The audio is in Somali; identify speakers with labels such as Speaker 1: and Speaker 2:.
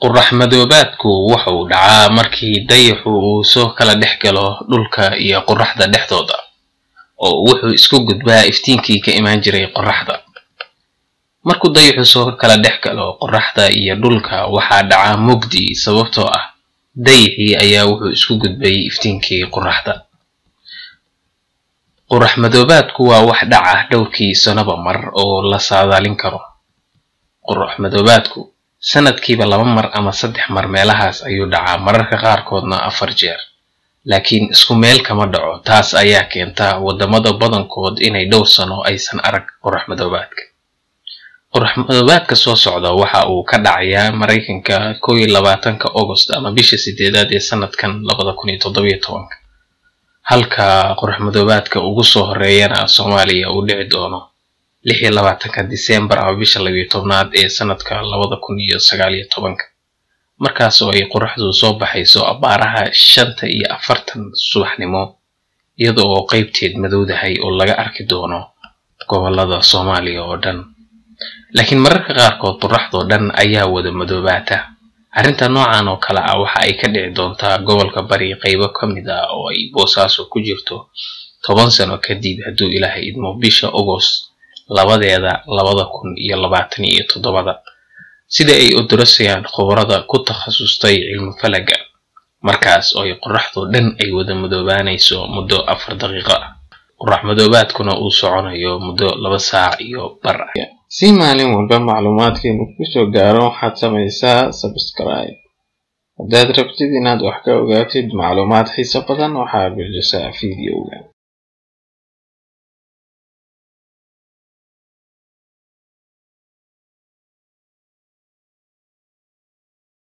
Speaker 1: Qorrax madoobaadku waxa uu dhacaa markii dayaxu uu soo kala dhex galo dhulka iyo qorraxda dhexdooda, oo wuxuu isku gudbaa iftiinkii ka imaan jiray qorraxda. Markuu dayaxu soo kala dhex galo qorraxda iyo dhulka, waxaa dhaca mugdi sababtoo ah dayaxii ayaa wuxuu isku gudbay iftiinkii qorraxda. Qorrax madoobaadku waa wax dhaca dhowrkii sanoba mar oo la saadaalin karo. Qorrax madoobaadku sanadkiiba laba mar ama saddex mar meelahaas ayuu dhacaa mararka qaarkoodna afar jeer laakiin isku meel kama dhaco taas ayaa keenta wadamada badankood inay dhowr sano aysan arag qorrax madoobaadka qorrax madoobaadka soo socda waxa uu ka dhacayaa maraykanka kow iyo labaatanka agost ama bisha sideedaad ee sanadkan labada kun iyo toddobiyo tobanka halka qorrax madoobaadka ugu soo horeeyana soomaaliya uu dhici doono lix iyo labaatanka disembar ama bisha labiyo tobnaad ee sanadka labada kun iyo sagaal iyo tobanka markaas oo ay qorraxdu soo baxayso abaaraha shanta iyo afartan subaxnimo iyada oo qeybteed madowdahay oo laga arki doono gobolada soomaaliya oo dhan laakiin mararka qaarkood qorraxdoo dhan ayaa wada madoobaata arrinta noocan oo kale ah waxa ay ka dhici doontaa gobolka bari qeybo ka mid ah oo ay boosaaso ku jirto toban sano kadib hadduu ilaahay idmo bisha agost labadeeda labada kun iyo labaatan iyo toddobada sida ay odorosayaan khubarada ku takhasustay cilmi falaga markaas oo ay qorraxdoo dhan ay wada madoobaanayso muddo afar daqiiqo ah qorrax madoobaadkuna uu soconayo muddo laba saac iyo bar ah
Speaker 2: si maalin walba macluumaadkeenu kusoo gaaro waxaad samaysaa sabscribe haddaad rabtid inaad wax ka ogaatid macluumaad xiiso badan waxaad bixisaa fiidiyowga